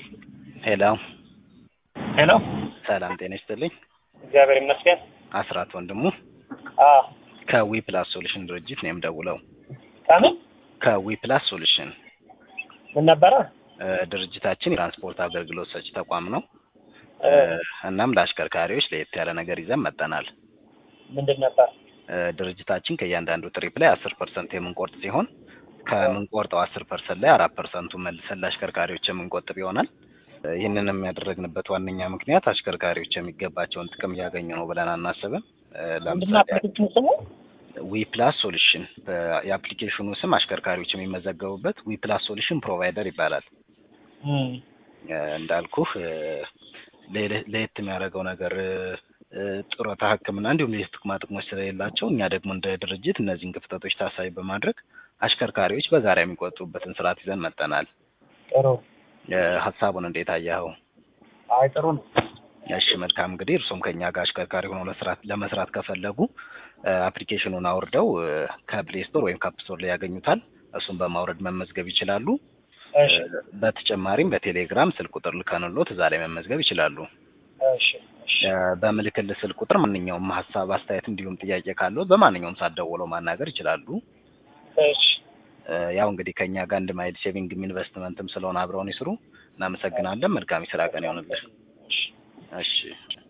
ሄሎ ሄሎ ሰላም ጤና ይስጥልኝ። እግዚአብሔር ይመስገን። አስራት ወንድሙ አዎ ከዊ ፕላስ ሶሉሽን ድርጅት ነው የምደውለው። ከምን ከዊ ፕላስ ሶሉሽን ምን ነበረ? እ፣ ድርጅታችን የትራንስፖርት አገልግሎት ሰጪ ተቋም ነው። እ፣ እናም ለአሽከርካሪዎች ለየት ያለ ነገር ይዘን መጠናል። ምንድን ነበር? እ፣ ድርጅታችን ከእያንዳንዱ ትሪፕ ላይ አስር ፐርሰንት የምንቆርጥ ሲሆን ከምንቆርጠው አስር ፐርሰንት ላይ አራት ፐርሰንቱ መልሰን ለአሽከርካሪዎች የምንቆጥብ ይሆናል። እ፣ ይህንንም ያደረግንበት ዋነኛ ምክንያት አሽከርካሪዎች የሚገባቸውን ጥቅም እያገኙ ነው ብለን አናስብም። እ፣ ምንድን ለምሳሌ አፕሊኬሽን ስሙ? ዊ ፕላስ ሶሉሽን የአፕሊኬሽኑ ስም አሽከርካሪዎች የሚመዘገቡበት ዊ ፕላስ ሶሉሽን ፕሮቫይደር ይባላል። እም፣ እ፣ እንዳልኩህ እ፣ ሌለ- ለየት የሚያደርገው ነገር እ፣ እ፣ ጡረታ፣ ሕክምና እንዲሁም ሌሎች ጥቅማ ጥቅሞች ስለሌላቸው እኛ ደግሞ እንደ ድርጅት እነዚህን ክፍተቶች ታሳቢ በማድረግ አሽከርካሪዎች በጋራ የሚቆጥቡበትን ስርዓት ይዘን መጠናል። ጥሩ። እ፣ ሀሳቡን እንዴት አየኸው? አይ ጥሩ ነው። እሺ መልካም እንግዲህ እርሶም ከኛ ጋር አሽከርካሪ ሆነው ለስራት ለመስራት ከፈለጉ እ፣ አፕሊኬሽኑን አውርደው እ፣ ከፕሌይ ስቶር ወይም ከአፕ ስቶር ላይ ያገኙታል። እሱን በማውረድ መመዝገብ ይችላሉ። እሺ እ፣ በተጨማሪም በቴሌግራም ስልክ ቁጥር ልከንሎት እዛ ላይ መመዝገብ ይችላሉ። እሺ እሺ እ፣ በምልክል ስልክ ቁጥር ማንኛውም ሀሳብ፣ አስተያየት እንዲሁም ጥያቄ ካለው በማንኛውም ሰዓት ደውለው ማናገር ይችላሉ። እሺ እ፣ ያው እንግዲህ ከኛ ጋር አንድ ማይል ሴቪንግም ኢንቨስትመንትም ስለሆነ አብረውን ይስሩ። እናመሰግናለን። መልካም የስራ ቀን ይሆንልህ። እሺ እሺ